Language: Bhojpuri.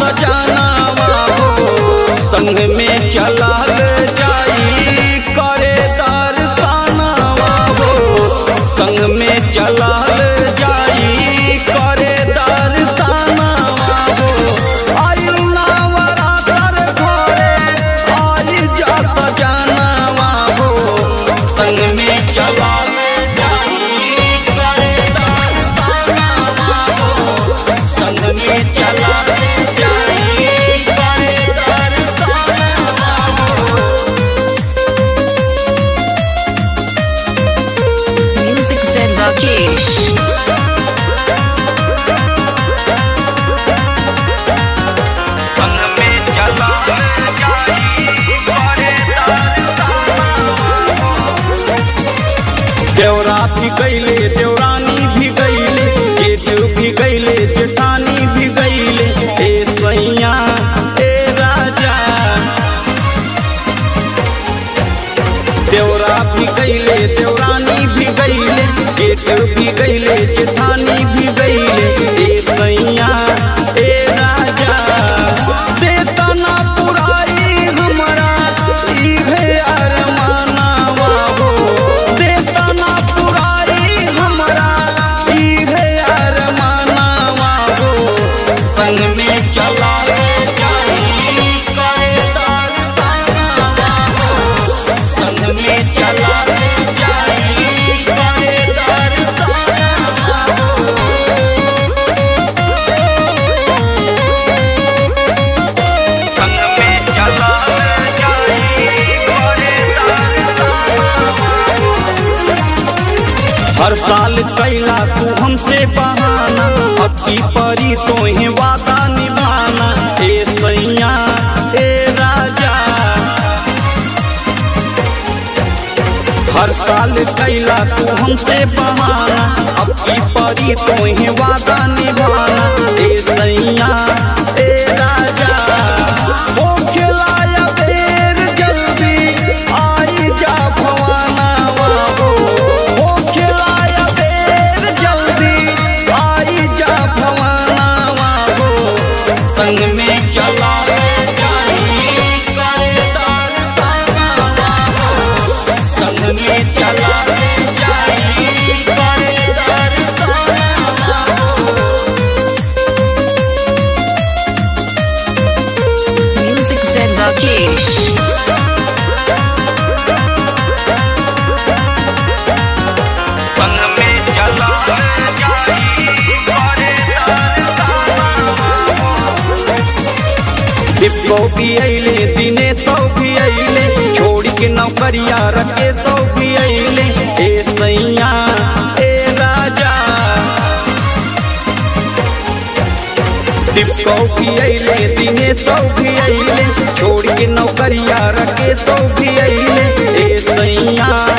सजनावा हो संग में चलाल जाई करे दर्शनवा हो संग में चलाल जाई करे दर्शनवा हो आयु नवरातर घरे आई जा सजनावा हो संग में चलाल जाई करे दर्शनवा हो संग में चलाल जाई करे दर्शनवा हो Music Zen Rakesh. संग में चला जाई करे देवरा भी गईले देवरानी भी गईले जेठ भी गईले जेठानी भी गईले ए सैया ए राजा देवरा भी गईले देवरानी भी गईले जेठ भी गईले जेठानी भी गईले ए सैया ए राजा देतना पुराई हमरा इहे अरमानवा हो देतना पुराई हमरा इहे अरमानवा हो संग में चला जाई करे दर्शनवा हो संग में चला जाई करे दर्शनवा हो संग में चला जाई करे दर्शनवा हर साल कैला तू हमसे बहाना अब की परी तोहे वादा निभाना ए सैया ए राजा हर साल कैला तू हमसे बहाना अब की परी तोहे वादा निभाना ए सैया ए राजा हो खिलाया बेर जल्दी आई जा भवानावा हो हो खिलाया बेर जल्दी आई जा भवानावा हो संग में चला जाई करे दर्शनवा हो संग में चला जाई करे दर्शनवा हो Music Zen Rakesh. संग में चला जाई करे डिब्बो भी अइले दिने सौ भी अइले छोड़ के नौकरिया रखे सौ भी अइले ए सैया ए राजा डिब्बो भी अइले दिने सौ भी अइले छोड़ के नौकरिया रखे सौ भी अइले ए सैया